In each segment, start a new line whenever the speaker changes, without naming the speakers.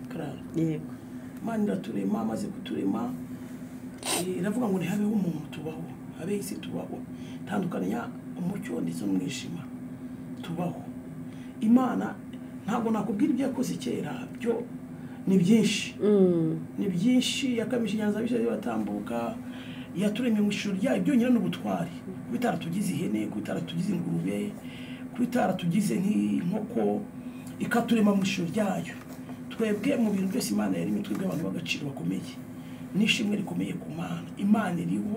karara
yego
imana iraturema amaze kuturema eh, iravuga ngo ntihabeho umuntu tubaho habeho isi tubaho tandukanya umucyo ndetse n'umwijima tubaho imana ntabwo nakubwira ibyo yakoze kera byo ni byinshi
Mm.
ni byinshi yakamije inyanza bishyize batambuka yaturemye mu ishuri ryayo byonyine n'ubutwari kuba itaratugize ihene kuba itaratugize ingurube kuba itaratugize nk'inkoko ikaturema mu ishuri ryayo twebwe mu bintu byose imana yaremye twebwe abantu b'agaciro bakomeye n'ishimwe rikomeye ku mana imana iriho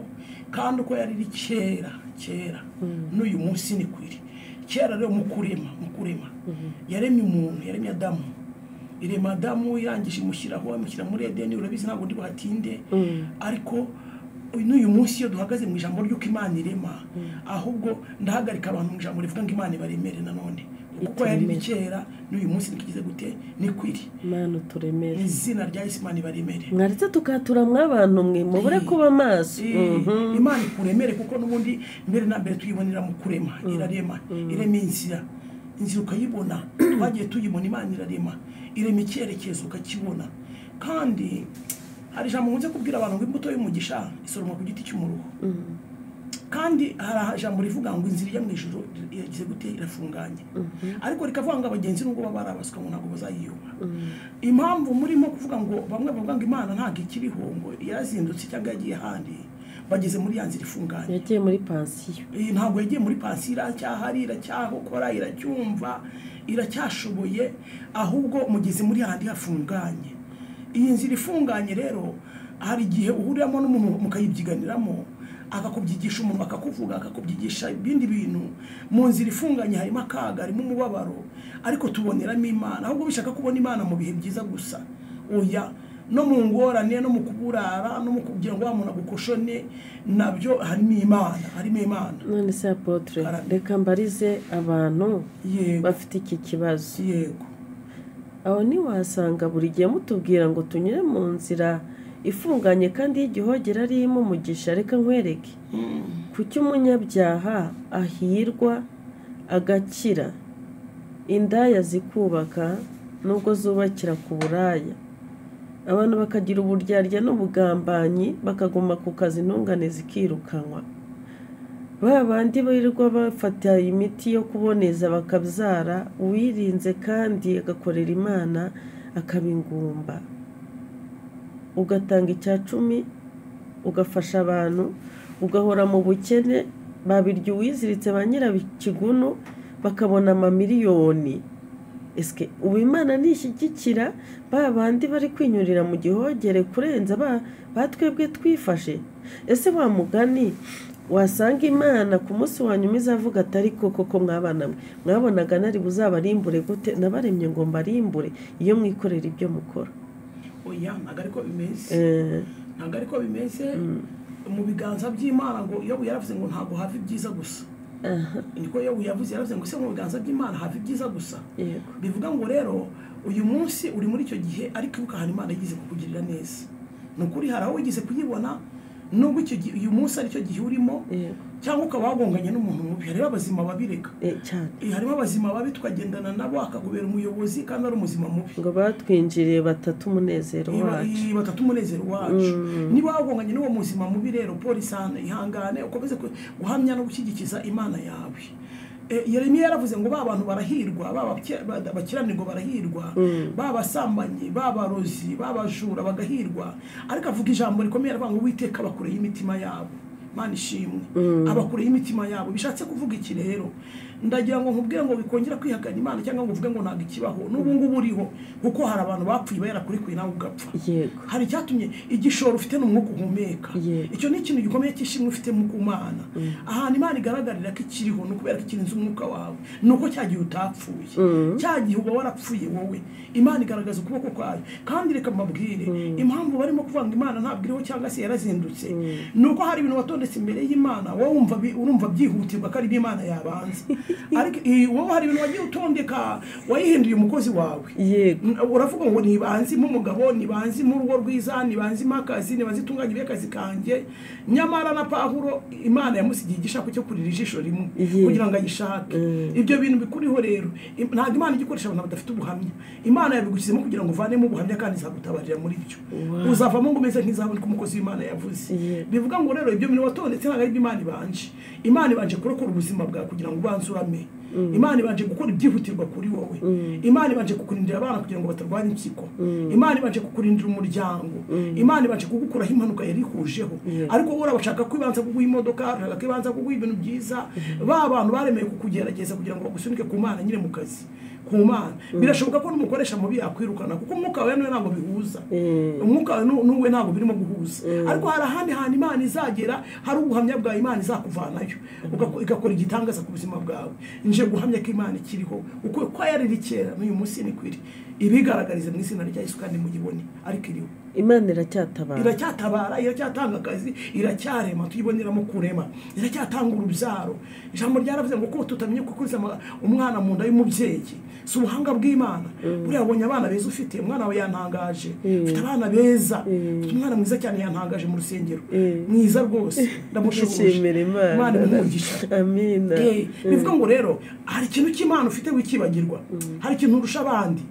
kandi uko yari iri kera kera n'uyu munsi ni kwiri kera rero mu kurema mu kurema yaremye umuntu yaremye adamu irema damu irangije imushyiraho amushyira muri edeni urabizi ntabwo ndi buhatinde ariko n'uyu munsi iyo duhagaze mu ijambo ry'uko imana irema ahubwo ndahagarika abantu mu ijambo rivuga ngo imana ibaremere nanone kuko yari iri kera n'uyu munsi ntikigize gute ni kwiri
mana
ni
uturemere
izina rya yesu imana ibaremere
mwaretse tukatura mw'abantu mwe mubure kuba amaso
Eh, imana ikuremere kuko n'ubundi mbere na mbere tuyibonera mu kurema irarema irema inzira inzira ukayibona twagiye tuyibona imana irarema irema icyerekezo ukakibona kandi hari ijambo nkunze kubwira abantu ngo imbuto y'umugisha isoromwa ku giti cy'umuruho kandi hari ijambo rivuga ngo inzira ijya mu ijoro iragize gute irafunganye ariko rikavuga ngo abagenzi nubwo baba ari abasuka ngo ntabwo bazayiyuma impamvu murimo kuvuga ngo bamwe bavuga ngo imana ntabwo ikiriho ngo yarazindutse cyangwa yagiye ahandi bageze muri ya nzira ifunganye
yagiye muri pansiyo
Eh, ntabwo yagiye muri pansiyo iracyahari iracyahokora iracyumva iracyashoboye ahubwo mugeze muri handi hafunganye iyi nzira ifunganye rero hari igihe uhuriramo n'umuntu mukayibyiganiramo akakubyigisha umuntu akakuvuga akakubyigisha ibindi bintu mu nzira ifunganye harimo akaga harimo umubabaro ariko tuboneramo imana ahubwo bishaka kubona imana mu bihe byiza gusa oya no mu ngorane no mu kuburara no mu kugira ngo wa muntu agukoshone nabyo harimo imana harimo imana
none se apotre
Ara-
reka mbarize abantu
yego
bafite iki kibazo
yego
aho ntiwasanga buri gihe mutubwira ngo tunyure mu nzira ifunganye kandi y'igihogere arimo umugisha reka nkwereke
Mm.
kuki umunyabyaha ahirwa agakira indaya zikubaka nubwo zubakira ku buraya abantu bakagira uburyarya n'ubugambanyi bakaguma ku kazi intungane zikirukanwa ba bandi birirwa bafata imiti yo kuboneza bakabyara uwirinze kandi agakorera imana akaba ingumba ugatanga icya cumi ugafasha abantu ugahora mu bukene babirya uwiziritse ba nyirabikigunu bakabona amamiliyoni esike ubu imana nishyigikira ba bandi bari kwinyurira mu gihogere kurenza ba ba twebwe twifashe ese wa mugani wasanga imana ku munsi wa nyuma izavuga atari koko ko mwabana mwe mwabonaga nari buzabarimbure gute nabaremye ngo mbarimbure iyo mwikorera ibyo mukora
oya ntabwo ariko bimeze
Eh,
ntabwo ariko bimeze mu biganza by'imana ngo yobu yaravuze ngo ntabwo hava ibyiza gusa
aha,
niko yobu yavuze yaravuze ngo se mu biganza by'imana hava ibyiza gusa
yego
bivuga ngo rero uyu munsi uri muri icyo gihe ariko ibuka hari imana yigize kukugirira neza ni ukuri hari aho wigeze kuyibona nubwo icyo gihe uyu munsi ari cyo gihe urimo
yego
cyangwa ukaba wagonganye n'umuntu mubi hariho abazima babireka
Eh, cyane
Eh, harimo abazima babi tukagendana nabo akagubera umuyobozi kandi ari umuzima mubi
ngo batwinjiriye batatu umunezero
Eh, ba-
wacu
eh, batatu umunezero wacu
Mm.
niba wagonganye n'uwo muzima mubi rero polisi hano ihangane ukomeze ku- guhamya no gushyigikiza imana yawe Eh, yeremiya yaravuze ngo ba bantu barahirwa ba bake- ba- abakiranirwa barahirwa ba basambanyi ba barozi ba bajura bagahirwa ariko avuga ijambo rikomeye aravuga ngo uwiteka abakureho imitima yabo imana ishimwe abakureho imitima yabo bishatse kuvuga iki rero ndagira ngo nkubwire ngo bikongera kwihakana imana cyangwa ngo uvuge ngo ntabwo ikibaho n'ubu ngubu uriho kuko hari abantu bapfuye barakurikuye nawe ugapfa
yego
hari icyatumye igishoro ufite ni umwuka uhumeka
Yego.
icyo ni ikintu gikomeye cy'ishimwe ufite mu kumana ahantu imana igaragarira ko ikiriho ni ukubera ko ikirinze umwuka wawe ni uko cya gihe utapfuye cya gihe uba warapfuye wowe imana igaragaza ukuboko kwayo kandi reka mbabwire impamvu barimo kuvuga ngo imana ntabwo iriho cyangwa se yarazindutse ni uko hari ibintu watonda witondetse imbere y'imana wowe wumva bi- urumva byihutirwa ko ari n'imana yabanza ariko eh, wowe hari ibintu wagiye utondeka wayihinduye umukozi wawe
yego
Mm, uravuga ngo ntibanzimo umugabo ntibanzimo urugo rwiza ntibanzimo akazi ntibanze itunganye ry'akazi kanjye nyamara na pahuro imana yamusigiye igishako cyo kurira ijisho rimwe
Ye.
kugira ngo ayishake
Mm.
ibyo bintu bikuriho rero Im- ntabwo imana ijya ikoresha abantu badafite ubuhamya imana yabigushyizemo kugira ngo uvanemo ubuhamya kandi izagutabarira muri byo
Wow.
uzavamo ngo umeze nk'izawe ariko umukozi w'imana yavuze
Ye.
bivuga ngo rero ibyo bintu watondetse ntabwo ari byo imana ibanje imana ibanje kurokora ubuzima bwawe kugira ngo ubanze urame imana ibanje gukora ibyihutirwa kuri wowe imana ibanje kukurindira abana kugira ngo batarwanya impyiko imana ibanje kukurindira umuryango imana ibanje kugukuraho impanuka yari ikujeho
Yeah.
ariko wowe urabashaka ko ibanza kuguha imodoka urashaka ko ibanza kuguha ibintu byiza ba bantu baremeye kukugerageza kugira ngo bagusunike ku mana nyine mu kazi ku mana birashoboka ko n'umukoresha mubi yakwirukana kuko umwuka wawe niwe ntabwo bihuza
Mm.
umwuka wawe nu- n'uwe ntabwo birimo guhuza ariko hari ahandi hantu imana izagera hari ubuhamya bwa imana izakuvanayo ugaku- igakora igitangaza ku buzima bwawe nje guhamya ko imana ikiriho uko ko yariri kera n'uyu munsi ni kwiri ibigaragarize mu izina rya yesu kandi mugibone ariko iriho
imana iracyatabara
iracyatabara iracyatanga akazi iracyarema tuyiboneramo kurema iracyatanga urubyaro ijambo ryaravuze ngo ko tutamenye kukuriza ama- umwana mu nda y'umubyeyi si ubuhanga bw'imana buriya wabonye abana beza ufite umwana wawe yantangaje ufite abana beza ufite umwana mwiza cyane yantangaje mu rusengero
Mm.
mwiza rwose ndamushoboje
dushimira imana
imana imumugisha
amina
Eh, bivuga ngo rero hari ikintu cy'imana ufite wikibagirwa hari ikintu urusha abandi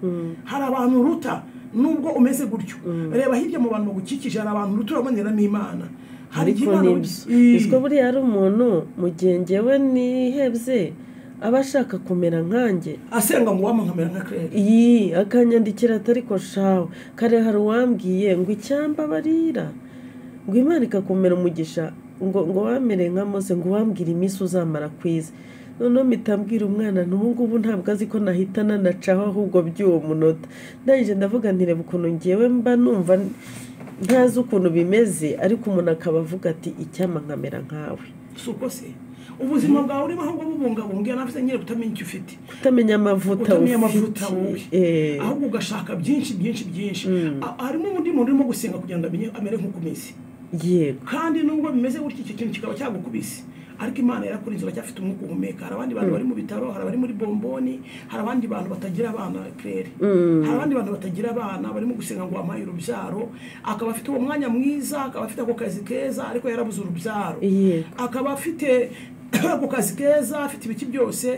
hari abantu uruta nubwo umeze gutyo reba hirya mu bantu bagukikije hari abantu uruta uraboneramo imana hari
ariko
iby'Imana
nibyo
wi- Eh,
iswa buriya ari umuntu mu gihe njyewe nihebye aba ashaka kumera nkanjye
asenga ngo wampa nkamera nka claire
iyi akanyandikira atari ko shawe kare hari uwambwiye ngo icyamba barira ngo imana ikakumera umugisha ngo ngo wamere nka mose ngo wambwire iminsi uzamara ku isi noneho mpita mbwira umwana nti ubu ngubu ntabwo azi ko nahita nanacaho ahubwo by'uwo munota ndangije ndavuga nti reba ukuntu ngewe mba numva ntazi ukuntu bimeze ariko umuntu akaba avuga ati icyampa nkamera nkawe
si uko se ubuzima bwawe urimo ahubwo bubungabunga yanavuze nyine kutamenya icyo ufite
kutamenya amavuta
Kutamenya amavuta wowe.
Eh,
ahubwo ugashaka byinshi byinshi byinshi A- harimo undi muntu urimo gusenga kugira ngo amenye amere nk'uko umeze
yego
kandi nubwo bimeze gutyo icyo kintu kikaba cyagukubise ariko imana yarakurinze uracyafite umwuka uhumeka hari abandi bantu bari mu bitaro hari abari muri bomboni hari abandi bantu batagira abana claire hari abandi bantu batagira abana barimo gusenga ngo wampaye urubyaro akaba afite uwo mwanya mwiza akaba afite ako kazi keza ariko yarabuze urubyaro
Yego.
akaba afite ako kazi keza afite ibiki byose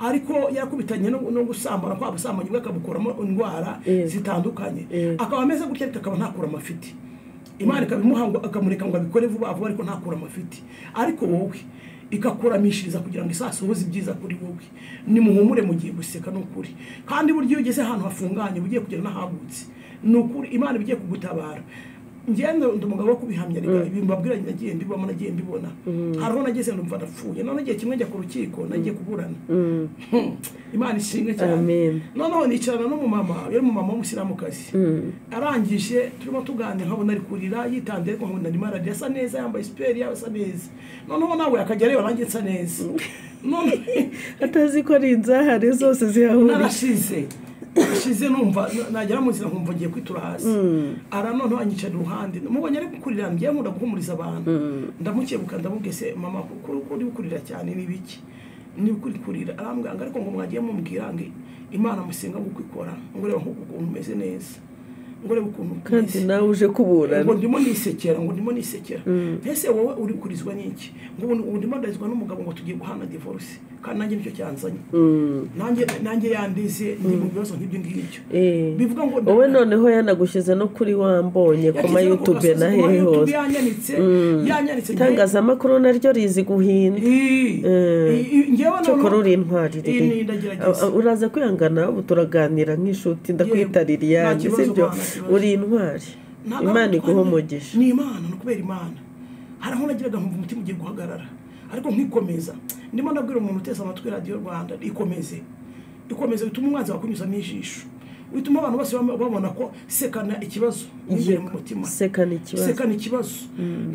ariko yakubitanye no no gusambana kwa busambanyi bwe akabukuramo indwara
Yego.
zitandukanye
Yego.
akaba ameze gutya ariko akaba ntakura amafiti imana ikabimuha ngo akamureka ngo abikore vuba vuba ariko ntakura amafiti ariko wowe ikakuramishiriza kugira ngo isasohoze ibyiza kuri wowe nimuhumure mugiye guseka ni ukuri kandi burya iyo ugeze ahantu hafunganye uba ugiye kugera n'ahagutse ni ukuri imana iba igiye kugutabara ngenda ndi umugabo wo kubihamya reka ibintu babwira nagiye mbibamo nagiye mbibona hariho nageze numva ndapfuye none igihe kimwe njya ku rukiko nagiye kuburana Hmm, imana ishimwe cyane
Amen.
noneho nicarana n'umumama yari umumama w'umusiramukazi arangije turimo tuganira nkabona ari kurira yitandiye ariko nkabona arimo ararira asa neza yambaye siperi asa neza noneho nawe akajya areba nanjye nsa neza none
atazi ko ari inzahare zose zihahurira
narashize nashize numva nagera mu nzira nkumva ngiye kwitura hasi ara noneho anyicara iruhande mubonye ari gukurira ngiye nkunda guhumuriza abantu ndamukebuka ndamubwiye se mama kuko uko uri gukurira cyane ni biki niba ukuri kurira arambwira ngo ariko ngo mwagiye mubwira ngo imana musenga ngo uko ikora ngo reba nk'uku ukuntu umeze neza ngo reba ukuntu
kandi
umeze.
nawe uje kuburana
ngo ndimo nisekera ngo ndimo nisekera ese wowe uri kurizwa n'iki ngo ubu ubu ndimo ndarizwa n'umugabo ngo tugiye guhana divorce kandi nanjye nicyo cyanzanye nanjye nanjye yandize ndi mu bibazo nk'ibyo ngibyo
Eh.
bivuga ngo
wowe noneho yanagushyize no kuri wambonye ku ma youtube na hehe hose
yanyanitse yanyanitse
itangazamakuru naryo rizi guhinda cyokora uri intwari rero.
Iyi ni ndagerageza.
A- a- uraza kwihangana ubu turaganira nk'inshuti ndakwita
Yewe,
liliane
nta kibazo,
sibyo
nta kibazo.
uri intwari
Ntabwo
imana
ari
iguha
ubutwari,
umugisha
ni imana ni ukubera imana hari aho nagiraga nkumva umutima ugiye guhagarara ariko nkikomeza ndimo ndabwira umuntu uteze amatwi radiyo rwanda ikomeze ikomeze bituma umwanzi wakunyuzamo ijisho bituma abantu bose bam- babona ko sekana ikibazo imbere mu mutima
sekana ikibazo
sekana ikibazo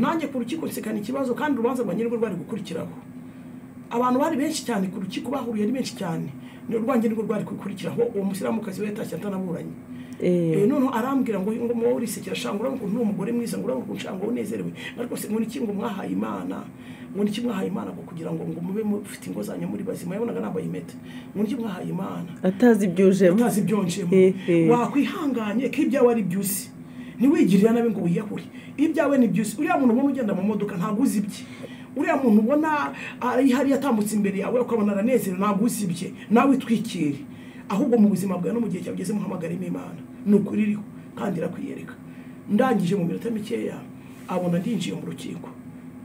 nanjye ku rukiko nsekana ikibazo kandi urubanza rwanjye nirwo rwari gukurikiraho abantu bari benshi cyane ku rukiko bahuriye ari benshi cyane ni urwanjye nirwo rwari gukurikiraho uwo musiramukazi we yatashye atanaburanye
Eh,
Eh, noneho arambwira ngo ngo muba urisekera shanga urabona ukuntu uri umugore mwiza ngo urabona ukuntu shanga unezerewe ariko se ngo iki ngo mwahaye imana ngo iki mwahaye imana ngo kugira ngo ngo mube mufite ingo zanyu muri bazima yabonaga nambaye impeta ngo iki mwahaye imana
atazi ibyujemo
utazi ibyonjemo
Hehe.
wakwihanganye ko ibyawe ari byuzi ntiwigirire nabi ngo wiyahuri ibyawe ni byuzi uriya muntu ubona ugenda mu modoka ntabwo uzi ibye uriya muntu ubona ari hariya atambutse imbere yawe ukabona aranezerewe ntabwo uzi ibye nawe itwikire ahubwo mu buzima bwawe no mu gihe cyawe ugeze muhamagaremo imana ni ukuri iriho kandi irakwiyereka ndangije mu minota mikeya abona ndinjiye mu rukiko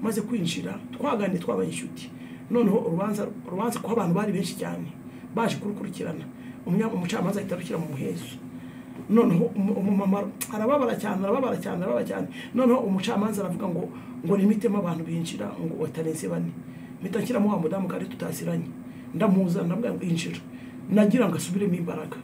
maze kwinjira twaganiriye twabaye inshuti noneho urubanza urubanza kuko abantu bari benshi cyane baje kurukurikirana umunya- umucamanza ahita arushyira mu muhezo noneho umu- umumama arababara cyane arababara cyane arababara cyane noneho umucamanza aravuga ngo ngo nimitemo abantu binjira ngo batarenze bane mpita nshyiramo wa mudamu kandi tutaziranye ndamuza ndamubwira ngo injira nagira ngo asubiremo imbaraga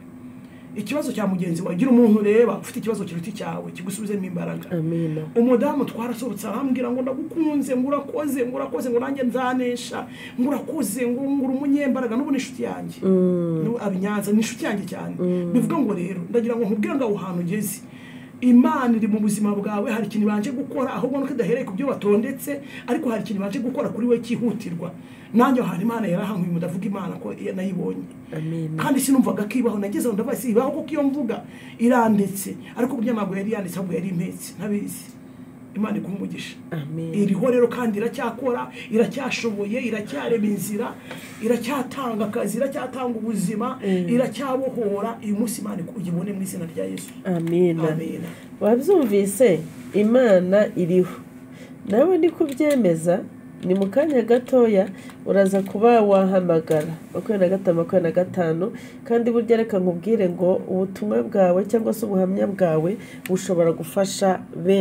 ikibazo cya mugenzi wawe gira umuntu ureba ufite ikibazo kiruta icyawe kigusubizemo imbaraga
amina
umudamu twarasohotse arambwira ngo ndagukunze ngo urakoze ngo urakoze ngo nanjye nzanesha ngo urakoze ngo ngo uri umunyembaraga n'ubu ni inshuti yanjye n'ubu aba i Nyanza ni inshuti yanjye cyane bivuga ngo rero ndagira ngo nkubwire ngo aho hantu ugeze imana iri mu buzima bwawe hari ikintu ibanje gukora ahubwo nuko idahereye ku byo watondetse ariko hari ikintu ibanje gukora kuri we cyihutirwa nanjye aho hantu imana yarahankuye mudavuga imana ko nayibonye
amina
kandi sinumvaga ko ibaho nageze aho ndabazi ibaho kuko iyo mvuga iranditse ariko burya ntabwo yari yanditse ahubwo yari impetse ntabizi imana iguha umugisha
amina
iriho rero kandi iracyakora iracyashoboye iracyarema inzira iracyatanga akazi iracyatanga ubuzima iracyabohora uyu munsi imana ugibone mu izina rya yesu
amina
amena
wabyumvise imana iriho nawe ni kubyemeza ni mu kanya gatoya uraza kuba wahamagara makumyabiri na gatanu makumyabiri na gatanu kandi burya reka nkubwire ngo ubutumwa bwawe cyangwa se ubuhamya bwawe bushobora gufasha benshi